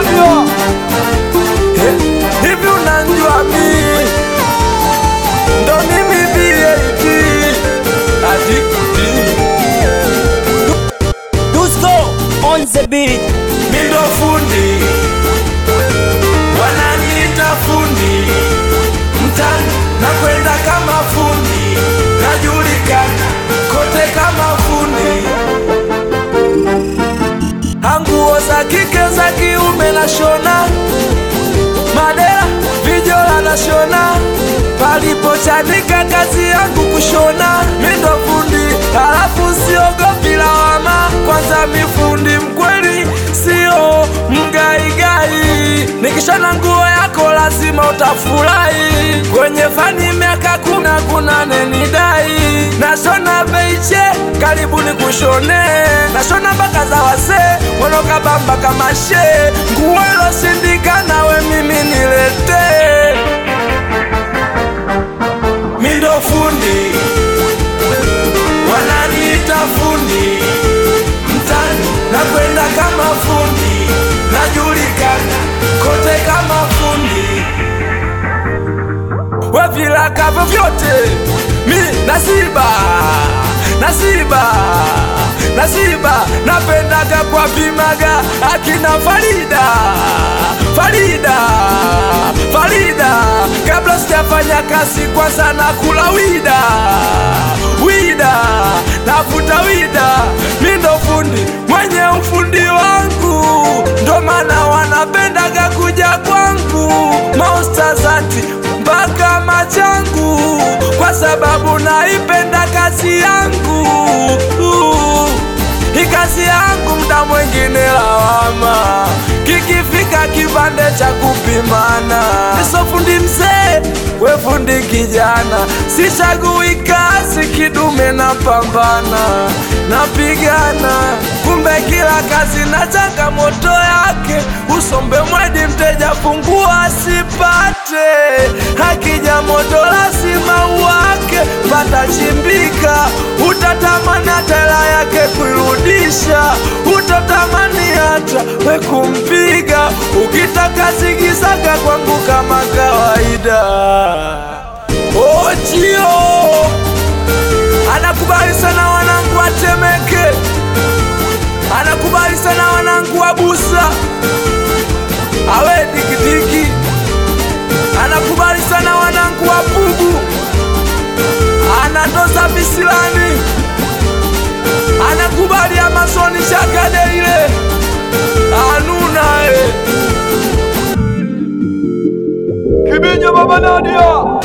Nadia Eh, hivi unanjua mi ndo mimi VAT adikti Dusko on the beat mi ndo fundi wananiita fundi mtani nakwenda kama fundi najulikana kote kama fundi anguo za kike za kiume na shona madera vijola na shona palipochanika kazi yangu kushona mindo fundi halafu siogopi lawama kwanza mifundi mkweli sio mgaigai nikishona nguo yako lazima utafurahi kwenye fani miaka kuna kuna nenidai nashona beiche karibu ni kushone nashona mpaka za wasee wanokabamba kama she nguo iloshindikana we mimi niletee mindo fundi wananiita fundi mtani nakwenda kama fundi najulikana kote kama fundi we vilaka vyovyote mi nasiba nasiba nasiba napendaga kwa pimaga akina farida farida farida kabla sijafanya kazi kwanza na kula wida wida navuta wida mi ndo fundi mwenye ufundi wangu ndo maana wanapendaga kuja kwangu maustazanti mpaka machangu kwa sababu naipenda kazi yangu hii kazi yangu mda mwingine lawama kikifika kipande cha kupimana niso fundi mzee we fundi kijana sichagui kazi kidume na pambana napigana kumbe kila kazi na changamoto yake usombe mwedi mteja fungua asipate hakija moto lazima uwake pata chimbika utatamani hata hela yake kuirudisha utatamani hata we kumpiga ukitaka zigizaga kwangu kama kawaida ochio anakubali sana wanangu watemeke anakubali sana wanangu wa busa awe dikidiki anakubali sana wanangu wa pugu anatoza visilani anakubali amazoni chakade ile anunae Kibinya baba Nadia